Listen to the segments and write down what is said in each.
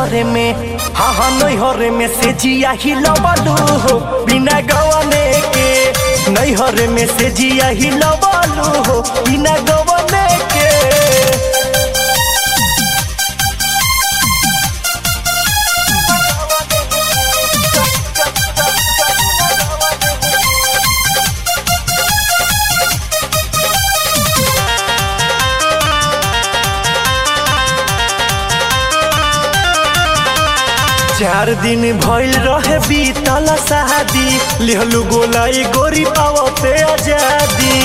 नैहरे में हाँ हाँ नैहरे में से जिया ही लबलू हो बिना गवने के नैहरे में से जिया ही लबलू हो बिना गवने के चार दिन भइल रहे बीतल शादी लिहलू गोलाई गोरी पावते आजादी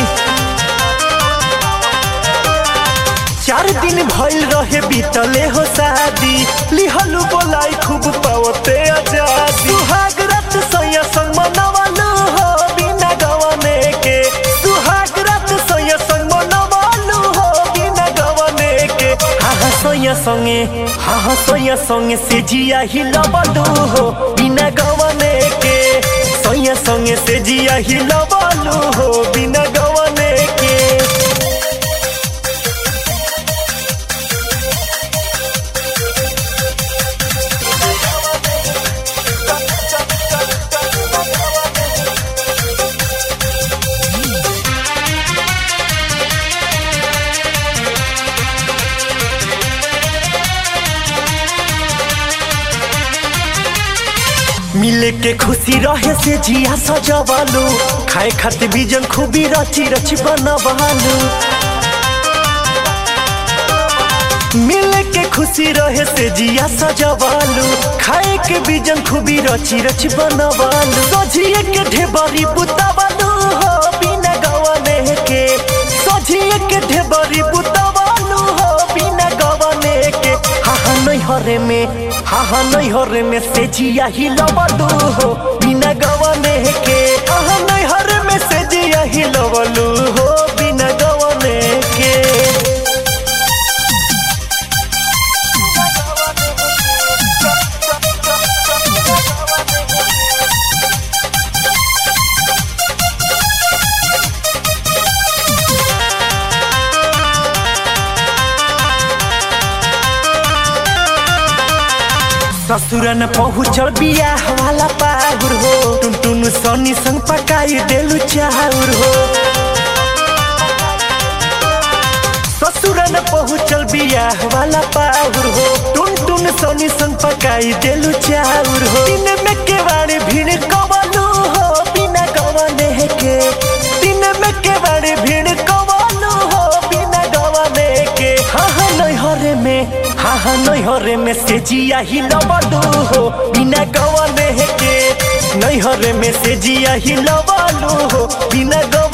चार दिन भइल रहे बीतले हो शादी लिहलू गोलाई खूब पावते आजादी सुहाग रात सैया संग मनवालू हो बिना गवने के सुहाग रात सैया संग मनवालू हो बिना गवने के हाँ हाँ सैया संगे हाँ हाँ सैया संगे से जिया ही लबलू हो बिना गवने के सैया संगे से जिया ही लबलू हो बिना गवने के मिले के खुशी रहे से जिया सजवालू खाए खातिर बीजन खूबी रची रची बनवालू मिले के खुशी रहे से जिया सजवालू खाए के बीजन खूबी रची रची बनवालू सजिए के ढेबरी बुतावालू हो बिना गवने के सजिए के ढेबरी बुतावालू हो बिना गवने के हाँ हाँ नैहरे में हाँ हाँ नैहरे में से जिया ही लबलू हो बिना गवने के हाँ हाँ नैहरे में से जिया ही लबलू हो बिना गवने के ससुर न पहुँचल बियाह वाला पाहुर हो टुन टुन सनी संग पकाई देलु चाउर हो ससुर न पहुँचल बियाह वाला पाहुर हो टुन टुन सनी संग पकाई देलु चाउर हो दिन में केवाड़ी भीड़ कवलू हो बिना गवने के दिन में केवाड़ी भीड़ कवलू हो बिना गवने के हाँ हाँ नैहरे में हाँ हाँ नैहरे में से जिया ही लबलू हो बिना गवने के नैहरे में से जिया ही लबलू हो बिना गव